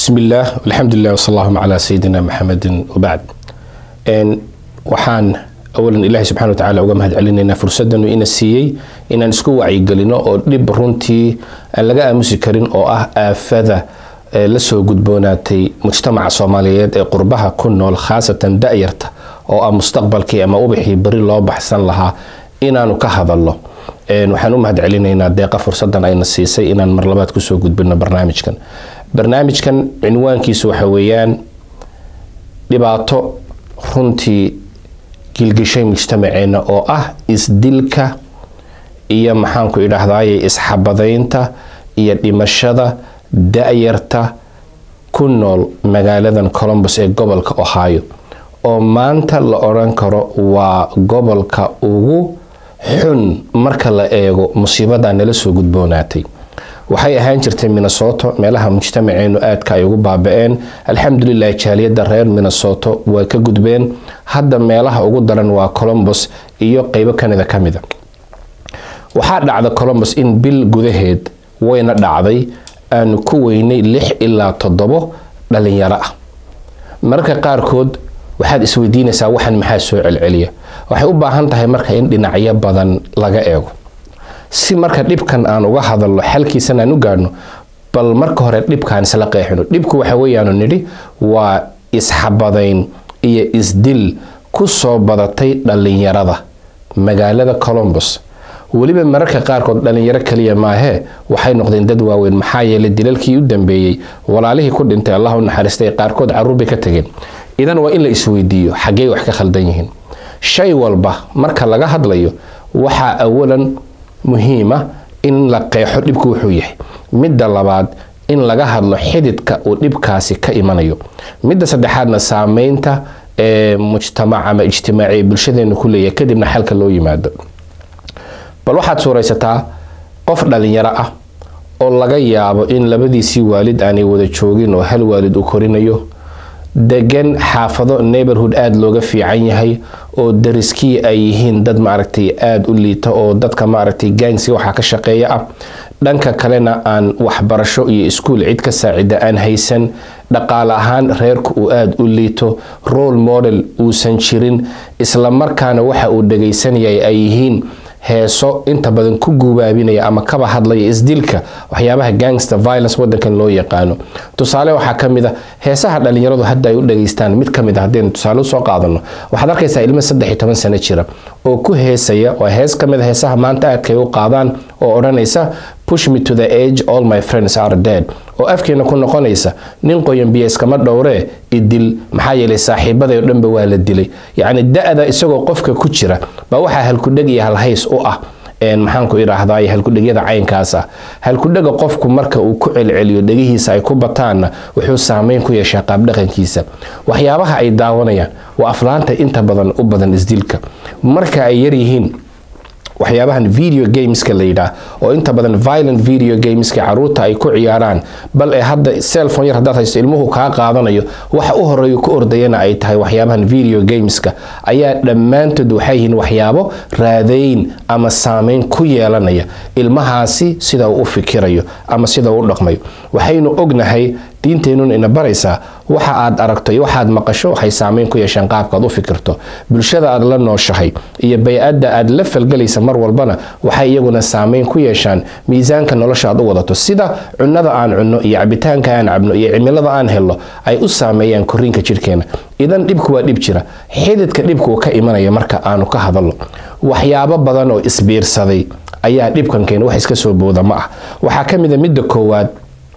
bismi illaah alxamdulilah wsal allahuma calaa sayidina maxamedin wabacd waxaan awalan ilaahay subxana watacaala uga mahad celinaynaa fursadanu ina siiyey inaan isku wacyigelino oo dhib runtii aan laga aamusi karin oo ah aafada lasoo gudboonaatay mujtamaca soomaaliyeed ee qurbaha ku nool khaasatan da-yarta oo ah mustaqbalkii ama ubixii beri loo baxsan lahaa inaanu ka hadalno waxaan u mahad celinaynaa deeqa fursadan ayna siisay inaan marlabaad kusoo gudbino barnaamijkan barnaamijkan cinwaankiisu waxa weeyaan dhibaato runtii gilgishay mujtamaceena oo ah isdilka iyo maxaanku idhaahdaye isxabadaynta iyo dhimashada da-yarta ku nool magaaladan colombus ee gobolka ohio oo maanta la odhan karo waa gobolka ugu xun marka la eego musiibada nala soo gudboonaatay waxay ahaan jirtay minnesoto meelaha mujtamaceenu aadka ay ugu baaba-een alxamdulilah jaaliyada reer minnesoto way ka gudbeen hadda meelaha ugu daran waa colombus iyo qeybo kanada ka mida waxaa dhacda colombus in bil gudaheed wayna dhacday aanu ku weynay lix ilaa toddobo dhalinyaro ah mararka qaarkood waxaad isweydiinaysaa waxan maxaa soo celceliya waxay u baahan tahay marka in dhinacyo badan laga eego si marka dhibkan aan uga hadalno xalkiisan aan u gaadhno bal marka hore dhibkaan isla qeexino dhibku waxa weeyaanu nidhi waa isxabadayn iyo isdil ku soo badatay dhallinyarada magaalada colombus weliba mararka qaarkood dhallinyaro kaliya maahee waxay noqdeen dad waaweyn maxaa yeelay dilalkii u dambeeyey walaalihii ku dhintay allah u naxariistay qaarkood caruur bay ka tageen idan waa in la isweydiiyo xaggey wax ka khaldan yihiin shay walba marka laga hadlayo waxaa awalan muhiima in la qeexo dhibku wuxuu yahay midda labaad in laga hadlo xididka uu dhibkaasi ka imanayo midda saddexaadna saameynta ee mujtamac ama ijtimaaci bulshadeenu ku leeyahay kadibna xalka loo yimaado bal waxaad suuraysataa qof dhalinyaro ah oo laga yaabo in labadiisii waalid aanay wada joogin oo hal waalid uu korinayo degan xaafado neighborhood aada looga fiican yahay oo dariskii ay yihiin dad maaragtay aada u liita oo dadka maaragtay gaangsi waxaa ka shaqeeya ah dhanka kalena aan waxbarasho iyo iskuul cid ka saacida aan haysan dhaqaale ahaan reerku uu aada u liito role model uusan jirin islamarkaana waxa uu dhagaysanayay ay yihiin heeso inta badan ku guubaabinaya ama kaba hadlaya isdilka waxyaabaha gangster violence wadankan loo yaqaano tusaale waxaa ka mid a heesaha dhalinyaradu hadda ay u dhageystaan mid ka mid a haddaynu tusaale usoo qaadano waxaad arkaysaa ilmo saddex iyo toban sano jira oo ku heesaya oo hees ka mid a heesaha maanta aadkay u qaadaan oo odhanaysa push me to the age all my friends are dead oo afkeena ku noqonaysa nin qoyan biyo iskama dhowree idil maxaa yeelay saaxiibaday oo dhanba waa la dilay yacni da-da isagoo qofka ku jira baa waxaa halkudheg iyo halhays u ah maxaanku idhaahdaay halkudhegyada caynkaas ah halkudhega qofku marka uu ku celceliyo dhegihiisa ay ku bataanna wuxuu saameyn ku yeeshaa qaabdhaqankiisa waxyaabaha ay daawanayaan waa aflaanta inta badan u badan isdilka marka ay yaryihiin waxyaabahan video gameska la yidhaah oo inta badan violent video gameska caruurta ay ku ciyaaraan bal ee hadda cellphone yar haddaad haysto ilmuhu kaa qaadanayo waxa u horeeyo ku ordayana ay tahay waxyaabahan video gameska ayaa dhammaantood waxay yihiin waxyaabo raadayn ama saameyn ku yeelanaya ilmahaasi sida uu u fikirayo ama sida uu u dhaqmayo waxaynu ognahay diinteenuna ina baraysaa waxa aad aragto iyo waxaad maqasho waxay saameyn ku yeeshaan qaabkaad u fikirto bulshada aad la nooshahay iyo bay-adda aad la falgelaysa mar walbana waxay iyaguna saameyn ku yeeshaan miisaanka nolosha aad u wadato sida cunnada aan cunno iyo cabitaanka aan cabno iyo cimilada aan helno ay u saameeyaan koriinka jidhkeena idan dhibku waa dhib jira xididka dhibku uu ka imanaya marka aanu ka hadalno waxyaabo badan oo isbiirsaday ayaa dhibkan keena wax iska soo booda ma ah waxaa ka mid a midda koowaad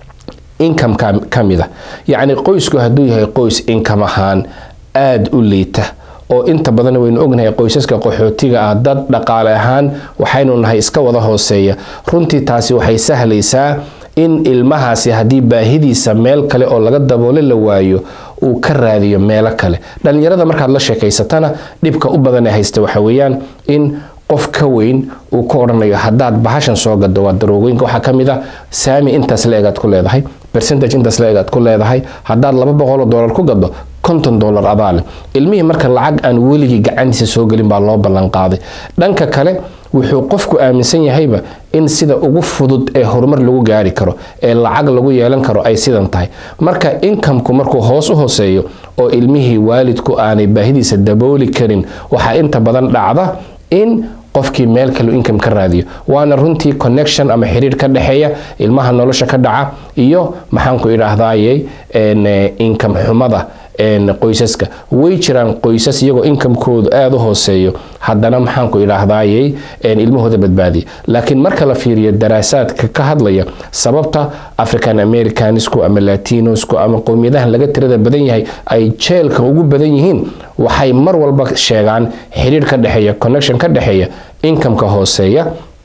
income ka mid a yacni qoysku hadduu yahay qoys income ahaan aada u liita oo inta badan waynu ognahay qoysaska qaxootiga ah dad dhaqaale ahaan waxaynu nahay iska wada hooseeya runtii taasi waxay sahlaysaa in ilmahaasi haddii baahidiisa meel kale oo laga daboole la waayo uu ka raadiyo meelo kale dhalinyarada markaad la sheekaysatana dhibka u badan ee haysta waxa weeyaan in qof ka weyn uu ka odhanayo haddaad bahashan soo gado waa daroogooyinka waxaa ka mid a saami intaas la egaad ku leedahay percentage intaas la egaad ku leedahay haddaad laba boqoloo dollar ku gado konton dollar adaale ilmihii marka lacag aan weligii gacantiisa soo gelin baa loo ballan qaaday dhanka kale wuxuu qofku aaminsan yahayba in sida ugu fudud ee horumar lagu gaari karo ee lacag lagu yeelan karo ay sidan tahay marka inkamku markuu hoos u hooseeyo oo ilmihii waalidku aanay baahidiisa dabooli karin waxaa inta badan dhacda in qofkii meel kale income ka raadiyo waana runtii connection ama xiriir ka dhexeeya ilmaha nolosha ka dhaca iyo maxaanku idhaahdaaye income xumada qoysaska way jiraan qoysas iyagoo inkamkoodu aada u hooseeyo haddana maxaanku idhaahdaaye ilmahooda badbaadiya laakiin marka la fiiriyo daraasaadka ka hadlaya sababta african americanisku ama latinosku ama qowmiyadahan laga tirada badan yahay ay jeelka ugu badan yihiin waxay mar walba sheegaan xiriir ka dhexeeya connection ka dhexeeya inkamka hooseeya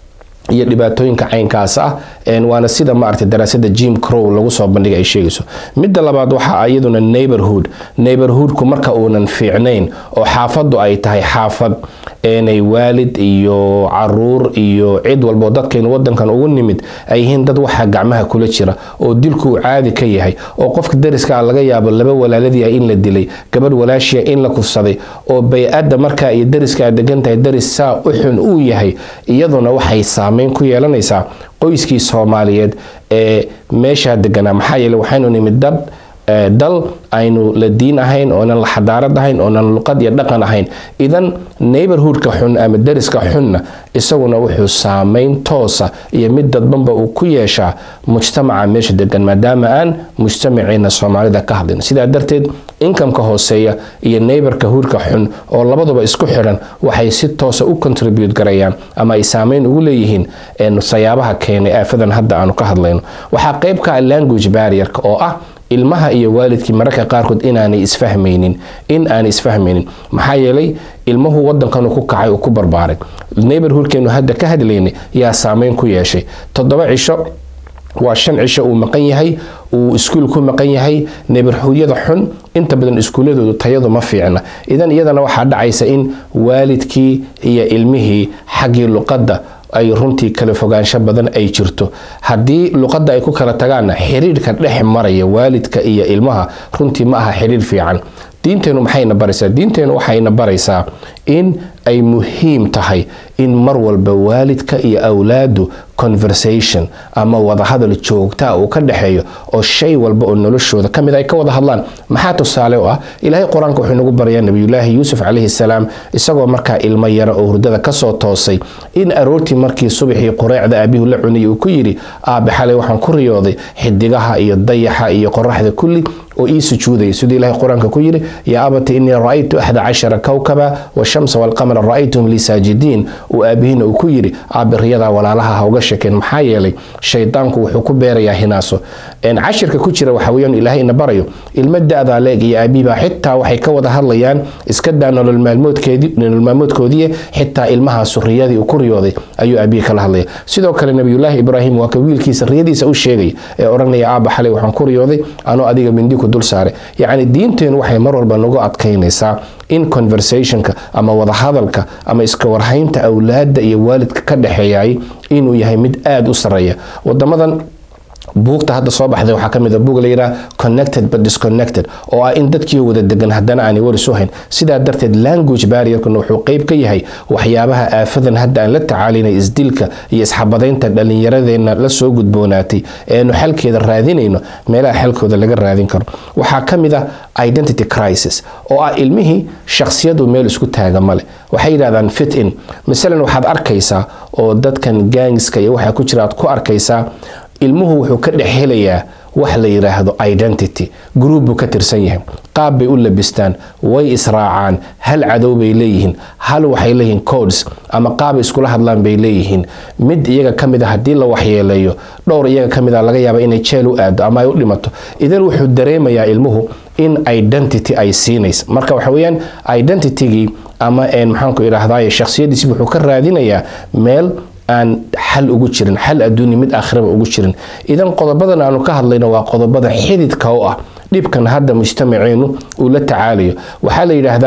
iyo dhibaatooyinka caynkaas ah waana sida maaragtay daraasada jim crow lagu soo bandhigay ay sheegayso midda labaad waxa iyaduna neighborhood neighborhoodku marka uunan fiicnayn oo xaafadu ay tahay xaafad eenay waalid iyo caruur iyo cid walboo dadkaynu wadankan ugu nimid ay yihiin dad waxaa gacmaha kula jira oo dilku uu caadi ka yahay oo qofka dariska laga yaabo laba walaaladii ah in la dilay gabadh walaashiya in la kufsaday oo bay-adda markaa iyo dariska aad degan tahay daris saa u xun uu yahay iyaduna waxay saameyn ku yeelanaysaa qoyskii soomaaliyeed ee meeshaa deganaa maxaa yeele waxaynu nimid dad dal aynu la diin ahayn oonan la xadaarad ahayn oonan luqad iyo dhaqan ahayn idan neighborhoodka xun ama dariska xunna isaguna wuxuu saameyn toosa iyo mid dadbanba uu ku yeeshaa mujtamaca meesha degan maadaama aan mujtamaceena soomaalida ka hadlin sidaa darteed inkamka hooseeya iyo neighborka huurka xun oo labaduba isku xidhan waxay si toosa u contribute garayaan ama ay saameyn ugu leeyihiin sayaabaha keenay aafadan hadda aanu ka hadlayno waxaa qayb ka ah language barrierka oo ah ilmaha iyo waalidkii mararka qaarkood inaanay isfahmaynin in aanay isfahmaynin maxaa yeelay ilmuhu wadankan ku kacay uu ku barbaaray neighborhoodkeenu hadda ka hadlaynay yaa saameyn ku yeeshay toddoba cisho waa shan cisho uu maqan yahay uu iskuul ku maqan yahay neighborhoodyada xun inta badan iskuuladoodu tayadu ma fiicna idan iyadana waxaa dhacaysa in waalidkii iyo ilmihii xaggii luqadda ay runtii kala fogaansho badan ay jirto haddii luqadda ay ku kala tagaanna xiriirka dhex maraya waalidka iyo ilmaha runtii ma aha xiriir fiican diinteenu maxayna baraysaa diinteenu waxayna baraysaa in ay muhiim tahay in mar walba waalidka iyo awlaadu conversation ama wadahadal joogtaa uu ka dhexeeyo oo shay walba oo noloshooda ka mid ay ka wada hadlaan maxaa tusaale u ah ilaahay qur-aanka wuxuu nagu barayaa nabiyulaahi yuusuf calayhi salaam isagoo markaa ilmo yara oo hurdada kasoo toosay in aroortii markii subaxii qureecda aabihu la cunayay uu ku yidhi aabe xalay waxaan ku riyooday xidigaha iyo dayaxa iyo qoraxda kulli oo ii sujuudaya siduu ilahay qur-aanka ku yidhi yaa abati inii ra-aytu axda cashara kowkaba washamsa walqamara ra-aytuhum lii saajidiin uu aabihiina uu ku yidhi aabe riyadaa walaalaha ha uga shekeen maxaa yeelay shaydaanku wuxuu ku beerayaa hinaaso cashirka ku jira waxa weeyaan ilaahay ina barayo ilmo da-daa leeg iyo aabihiibaa xitaa waxay ka wada hadlayaan iska daa nolol maalmoodkoodii xitaa ilmahaasu riyadii uu ku riyooday ayuu aabihi kala hadlaya sidoo kale nabiyulaahi ibraahim waa ka wiilkiisa riyadiisa u sheegaya ee odhanaya aaba xalay waxaan ku riyooday anoo adiga mindiku dul saaray yacni diinteenu waxay mar walba nagu adkaynaysaa in conversationka ama wadahadalka ama iska warhaynta awlaadda iyo waalidka ka dhexeeyay inuu yahay mid aada u sareeya wadamadan buugta hadda soo baxday waxaa ka mid a buug la yidhaha connected but disconnected oo ah in dadkii wada degan haddana aanay waris u hayn sidaa darteed language barrierkuna wuxuu qeyb ka yahay waxyaabaha aafadan hadda aan la tacaalaynay isdilka iyo isxabadaynta dhallinyaradeenna la soo gudboonaatay eenu xalkeeda raadinayno meelaha xalkooda laga raadin karo waxaa ka mid ah identity crisis oo ah ilmihii shakhsiyadu meel isku taaga male waxay yidhahdaan fit in masalan waxaad arkaysaa oo dadkan gaangska iyo waxaa ku jira aad ku arkaysaa ilmuhu wuxuu ka dhex helayaa wax la yidhaahdo identity gruub buu ka tirsan yahay qaab bay u labistaan way israacaan hal cadow bay leeyihiin hal waxay leeyihiin codes ama qaab iskula hadlaan bay leeyihiin mid iyaga ka mid a haddii la waxyeeleeyo dhowr iyaga ka mid a laga yaaba inay jeel u aado ama ay u dhimato idan wuxuu dareemayaa ilmuhu in identity ay siinaysa marka waxa weeyaan identitygii ama maxaanku idhaahdaye shakhsiyadiisi wuxuu ka raadinayaa meel aan xal ugu jirin xal adduunya mid aakhiraba ugu jirin idan qodobadan aanu ka hadlayno waa qodobada xididka u ah dhibkan hadda mujtamaceenu uu la tacaalayo waxaa la yidhaahdaa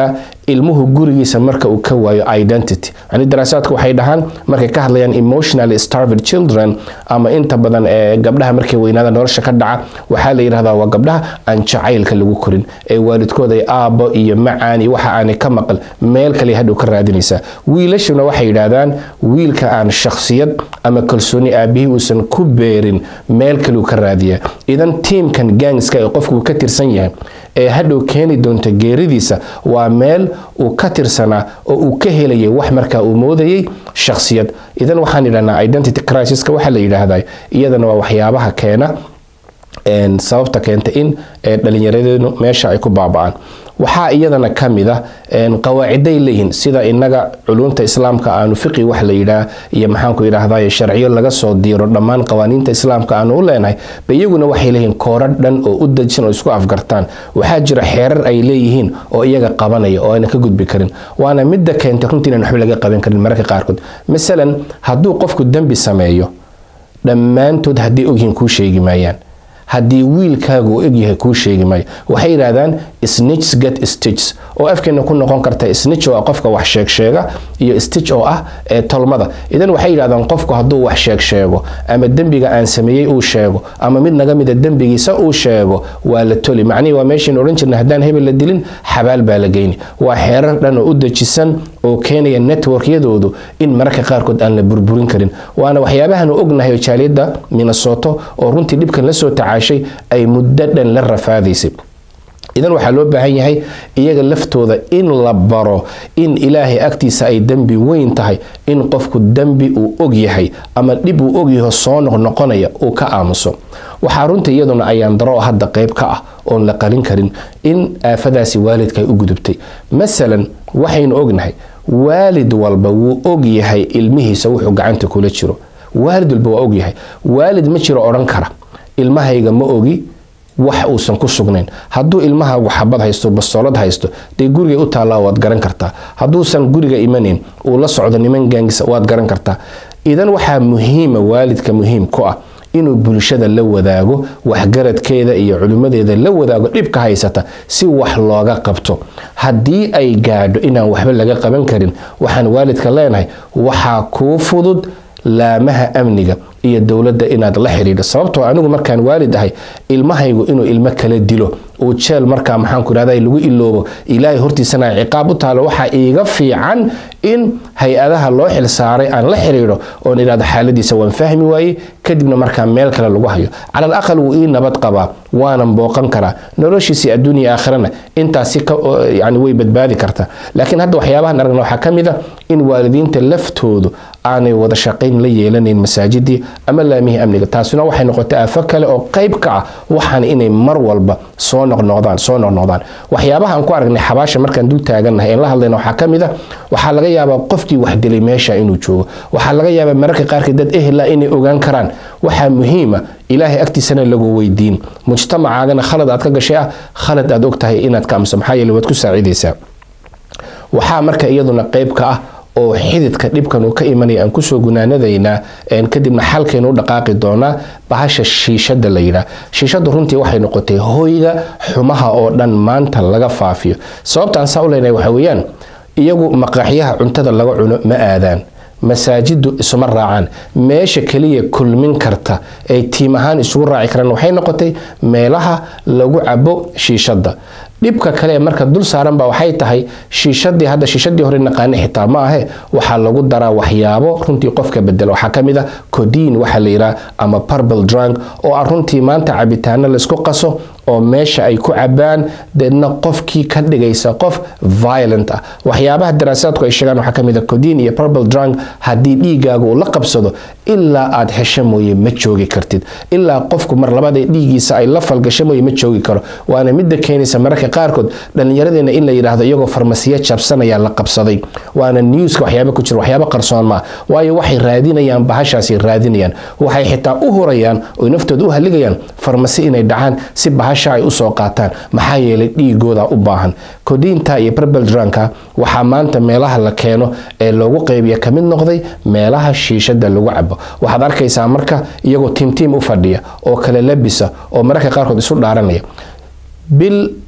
ilmuhu gurigiisa marka uu ka waayo identity yani daraasaadku waxay dhahaan markay ka hadlayaan emotionally starved children ama inta badan ee gabdhaha markay weynaada nolosha ka dhaca waxaa la yidhahdaa waa gabdhaha aan jacaylka lagu korin ee waalidkooda ay aabbo iyo macaan iyo waxa aanay ka maqal meel kale hadhow ka raadinaysaa wiilashuna waxay yidhaahdaan wiilka aan shakhsiyad ama kalsooni aabihii uusan ku beerin meel kaleu ka raadiyaa idan tiimkan gangska ee qofku ka tirsan yahay ee hadhow keeni doonta geeridiisa waa meel uu ka tirsanaa oo uu ka helayay wax markaa uu moodayay shakhsiyad idan waxaan yidhahnaa identity crisiska waxaa la yidhaahdaa iyadana waa waxyaabaha keena sababta keenta in dhalinyaradeenu meesha ay ku baaba-aan waxaa iyadana ka mid ah qawaaciday leeyihiin sida inaga culumta islaamka aanu fiqi wax la yidhaah iyo maxaanku yidhaahday sharciyo laga soo diiro dhammaan qawaaniinta islaamka aanu u leenahay ba iyaguna waxay leeyihiin koora dhan oo u dejisan oo isku afgartaan waxaa jira xeerar ay leeyihiin oo iyaga qabanaya oo ayna ka gudbi karin waana midda keentay runtii inaan waxba laga qaban karin mararka qaarkood masalan hadduu qofku dembi sameeyo dhammaantood hadday ogyihiin kuu sheegi maayaan haddii wiilkaagu uu egyahay kuu sheegi maayo waxay yidhaahdaan snitch get stitch oo afkeena ku noqon karta snitch oo ah qofka wax sheeg sheega iyo stitch oo ah ee tolmada idan waxay yidhahdaan qofku hadduu wax sheeg sheego ama dembiga aan sameeyey uu sheego ama mid naga mida dembigiisa uu sheego waa la toli macnihii waa meeshayn odhan jirna haddaan hebel la dilin xabaal baa la geyni waa xeerar dhan oo u dejisan oo keenaya networkyadoodu in mararka qaarkood aan la burburin karin waana waxyaabahan ognahay oo jaaliyadda minnesota oo runtii dhibkan la soo tacaashay ay muddo dhan la rafaadaysay idan waxaa loo baahan yahay iyaga laftooda in la baro in ilaahay agtiisa ay dembi weyn tahay in qofku dembi uu og yahay ama dhib uu ogyaho soo noqnoqonaya uu ka aamuso waxaa runtii iyaduna ayaan daro hadda qayb ka ah oon la qalin karin in aafadaasi waalidka ay u gudubtay masalan waxaynu ognahay waalid walba wuu og yahay ilmihiisa wuxuu gacanta kula jiro waalid walba waa og yahay waalid ma jiro odhan kara ilmahayga ma ogi wax uusan ku sugnayn hadduu ilmahaagu xabad haysto bastoolad haysto dee gurigay u taallaa waad garan kartaa hadduusan guriga imanayn uu la socdo niman gaangisa waad garan kartaa idan waxaa muhiima waalidka muhiim ku ah inuu bulshada la wadaago waxgaradkeeda iyo culimmadeeda la wadaago dhibka haysata si wax looga qabto haddii ay gaadho inaan waxba laga qaban karin waxaan waalidka leenahay waxaa kuu fudud laamaha amniga iyo dowladda inaad la xidhiidho sababtoo anigu markaan waalid ahay ilmahaygu inuu ilmo kala dilo uu jeel markaa maxaanku idhahda lagu iloobo ilaahay hortiisana ciqaab u taalo waxaa iiga fiican in hay-adaha loo xil saaray aan la xidhiidho oon idhahdo xaaladiisa waan fahmi waaye kadibna markaa meel kale lagu hayo cala al aqal wuu ii nabad qabaa waanan booqan karaa noloshiisii adduunya aakhirana intaasi yani way badbaadi kartaa laakiin hadda waxyaabahan aragna waxaa ka mid a in waalidiinta laftoodu aanay wada shaqayn la yeelanayn masaajidii ama laamihii amniga taasina waxay noqotay aafo kale oo qayb ka ah waxaan inay mar walba soo noqnoqdaan soo noqnoqdaan waxyaabaha aan ku aragnay xabaasha markaan dul taagannahay een la hadlayna waxaa ka mid a waxaa laga yaabaa qofkii wax dilay meesha inuu joogo waxaa laga yaabaa mararka qaarkii dad ehla inay ogaan karaan waxaa muhiima ilaahay agtiisana lagu weydiin mujtamacaagana khalad aad ka gashay ah khalad aad og tahay inaad ka amso maxaa yeele waad ku saacidaysaa waxaa marka iyaduna qayb ka ah oo xididka dhibkan uu ka imanaya aan kusoo gunaanadaynaa kadibna xalkaynu u dhaqaaqi doonaa bahasha shiishada la yidhaah shiishadu runtii waxay noqotay hoyga xumaha oo dhan maanta laga faafiyo sababta aan saa u leenahay waxa weeyaan iyagu maqaaxyaha cuntada laga cuno ma aadaan masaajidu isuma raacaan meesha keliya kulmin karta ay tiim ahaan isugu raaci karaan waxay noqotay meelaha lagu cabo shiishada dhibka kale marka dul saaran ba waxay tahay shiishadii hadda shiishadii hore naqaani xitaa ma ahe waxaa lagu daraa waxyaabo runtii qofka bedela waxaa ka mid a codiin waxaa la yidhaha ama purple drunk oo ah runtii maanta cabitaano laysku qaso oo meesha ay ku cabaan deedna qofkii ka dhigaysa qof violent ah waxyaabaha daraasaadku ay sheegaan waxaa ka mid a codiin iyo purple drunk haddii dhiigaaga uu la qabsado ilaa aad hesho mooye ma joogi kartid ilaa qofku mar labada dhiigiisa ay la falgasho mooye ma joogi karo waana midda keenaysa mararka qaarkood dhallinyaradeena in la yidhaahdo iyagoo farmasiya jabsanaya la qabsaday waana newska waxyaaba ku jira waxyaaba qarsoon maa waayo waxay raadinayaan bahashaasi raadinayaan waxay xitaa u hurayaan oy naftooda u haligayaan farmasi inay dhacaan si bahasha ay usoo qaataan maxaa yeelay dhiigooda u baahan kodiinta iyo barbeldranka waxaa maanta meelaha la keeno ee loogu qaybiya kamid noqday meelaha shiishada lagu cabo waxaad arkaysaa marka iyagoo tiimtiim u fadhiya oo kale labisa oo mararka qaarkood isu dhaaranaya bil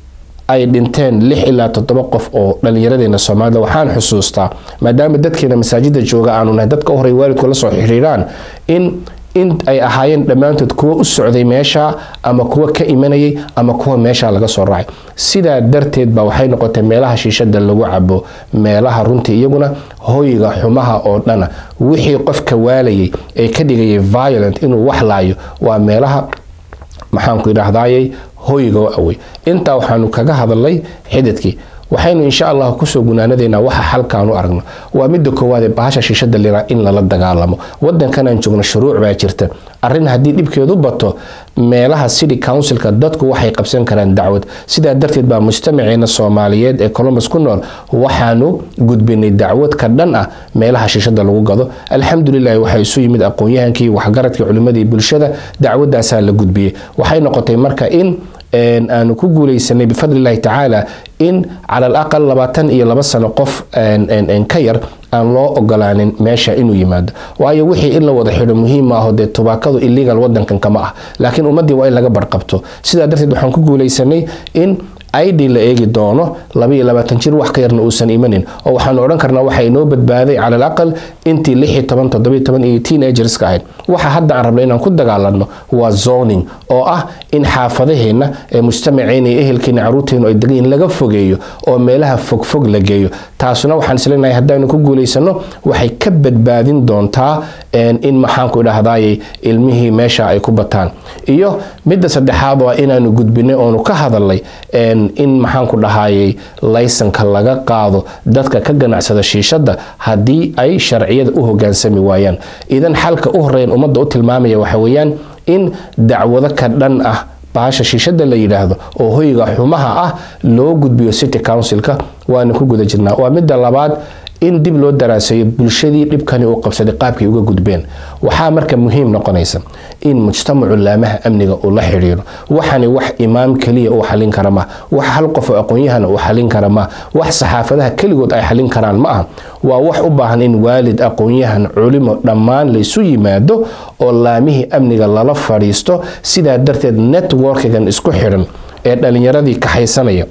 ay dhinteen lix ilaa toddoba qof oo dhallinyaradeena soomaalida waxaan xusuustaa maadaama dadkeena masaajida jooga aanu nahay dadka u horey waalidku la soo xiriiraan in in ay ahaayeen dhammaantood kuwo u socday meesha ama kuwo ka imanayay ama kuwa meesha laga soo raacay sidaa darteed ba waxay noqotay meelaha shiishada lagu cabo meelaha runtii iyaguna hoyga xumaha oo dhana wixii qofka waalayay ee ka dhigayay violent inuu wax laayo waa meelaha maxaanku idhaahdayay hoyga awey intaa waxaanu kaga hadalnay xididkii waxaynu insha allah kusoo gunaanadeynaa waxa xalkaanu aragno waa midda koowaad ee bahasha shiishada lira in lala dagaalamo wadankanaan joogno shuruuc baa jirta arrin haddii dhibkeedu bato meelaha city councilka dadku waxay qabsan karaan dacwad sidaa darteed baa mujtamaceena soomaaliyeed ee columbus ku nool waxaanu gudbinay dacwad ka dhan ah meelaha shiishada lagu gado alxamdulilahi waxaa isu yimid aqoon-yahankii waxgaradkii culimmadii bulshada dacwadaasaa la gudbiyey waxay noqotay marka in aanu ku guuleysanay bifadlillahi tacaala in cala al aqal labaatan iyo laba sano qof ka yar aan loo ogolaanin meesha inuu yimaado waayo wixii in la wada xidho muhiim maaho dee tubaakadu illegal wadankan kama ah laakiin ummaddii waa in laga barqabto sidaa darteed waxaan ku guuleysanay in id la eegi doono labaiyo labaatan jir wax ka yarna uusan imanin oo waxaanu odhan karnaa waxa inoo badbaaday cala al aqal intii lixi toban toddobiyo toban iyo teenagerska ahayd waxa hadda aan rabno inaan ku dagaalanno waa zoning oo ah in xaafadaheenna ee mujtamaceena iyo ehelkeena caruurteenu ay degan yihin laga fogeeyo oo meelaha fogfog la geeyo taasuna waxaan isleenahay haddaanu ku guulaysano waxay ka badbaadin doontaa in maxaanku idhaahdayay ilmihii meesha ay ku bataan iyo midda saddexaad waa inaanu gudbinay oonu ka hadalnay in maxaanku dhahayay laysanka laga qaado dadka ka ganacsada shiishada haddii ay sharciyada u hogaansami waayaan idan xalka u horeeyan ummadda u tilmaamaya waxa weeyaan in dacwado ka dhan ah bahasha shiishada la yidhaahdo oo hoyga xumaha ah loo gudbiyo city councilka waana ku guda jirnaa waa midda labaad in dib loo daraaseeyo bulshadii dhibkani uu qabsaday qaabkay uga gudbeen waxaa marka muhiim noqonaysa in mujtamacu laamaha amniga uu la xidhiiro waxani wax imaam keliya uu xalin kara ma wax hal qof oo aqoon-yahana uu xalin kara ma wax saxaafadaha keligood ay xalin karaan ma aha waa wax u baahan in waalid aqoon-yahan culimo dhammaan laysu yimaado oo laamihii amniga lala fadhiisto sidaa darteed networkigan isku xidhan ee dhalinyaradii kaxaysanaya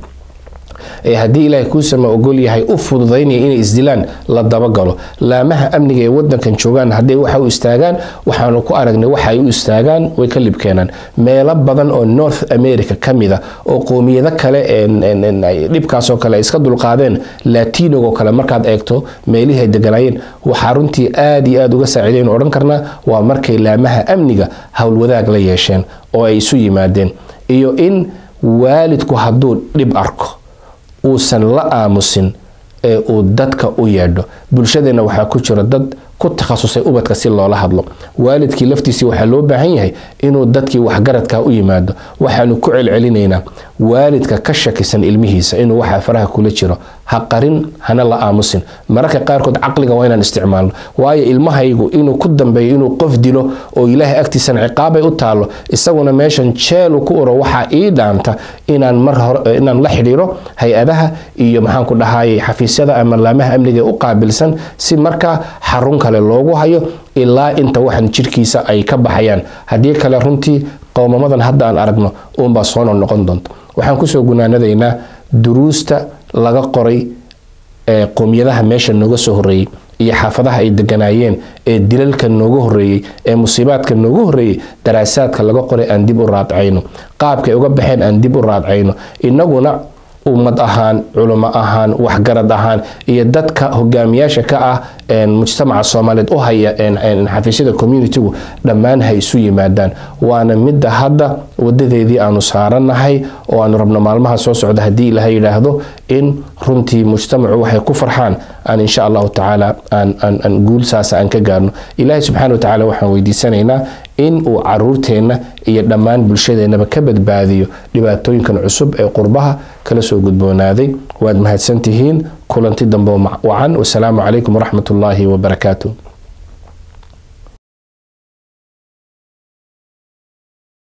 ee haddii ilaahay kuusama ogol yahay u fududaynaya inay isdilaan la dabagalo laamaha amniga ee wadankan joogaan hadday waxa u istaagaan waxaanu ku aragnay waxa ay u istaagaan way ka libkeenaan meelo badan oo north america ka mida oo qoomiyado kale dhibkaasoo kale ay iska dulqaadeen latinogoo kale markaad eegto meelihii ay deganaayeen waxaa runtii aad iyo aad uga saaciidaynu odhan karnaa waa markay laamaha amniga howlwadaag la yeesheen oo ay isu yimaadeen iyo in waalidku hadduu dhib arko uusan la aamusin ee uu dadka u yeedho bulshadeenna waxaa ku jira dad ku takhasusay ubadka si loola hadlo waalidkii laftiisii waxaa loo baahan yahay inuu dadkii waxgaradkaa u yimaado waxaanu ku celcelinaynaa waalidka ka shakisan ilmihiisa inuu waxaa faraha kula jiro ha qarin hana la aamusin mararka qaarkood caqliga waa inaan isticmaalno waayo ilmahaygu inuu ku dambeeyo inuu qof dilo oo ilaahay agtiisana ciqaabay u taalo isaguna meeshan jeelu ku uro waxaa ii dhaanta inaan mar hore inaan la xidhiiro hay-adaha iyo maxaanku dhahayay xafiisyada ama laamaha amniga u qaabilsan si markaa xarun kale loogu hayo ilaa inta waxan jirkiisa ay ka baxayaan haddii kale runtii qowmamadan hadda aan aragno uunbaa soo noqnoqon doonta waxaan kusoo gunaanadaynaa duruusta laga qoray ee qowmiyadaha meesha nooga soo horeeyey iyo xaafadaha ay deganaayeen ee dilalka nooga horeeyey ee musiibaadka nooga horeeyey daraasaadka laga qoray aan dib u raadcayno qaabkay uga baxeen aan dib u raadcayno inaguna ummad ahaan culimo ahaan waxgarad ahaan iyo dadka hogaamiyaasha ka ah mujtamaca soomaaliyeed u haya xafiisyada communitigu dhammaan ha isu yimaadaan waana midda hadda wadadeedii aanu saaranahay oo aanu rabno maalmaha soo socda haddii ilaha yidhaahdo in runtii mujtamacu waxay ku farxaan aan insha allahu tacaala aan guul saasa aan ka gaarno ilaahay subxana watacaala waxaan weydiisanaynaa in uu caruurteenna iyo dhammaan bulshadeennaba ka badbaadiyo dhibaatooyinkan cusub ee qurbaha kala soo gudboonaaday waad mahadsantihiin kulanti dambe wacan wasalaamu calaykum waraxmat ullaahi wabarakaatu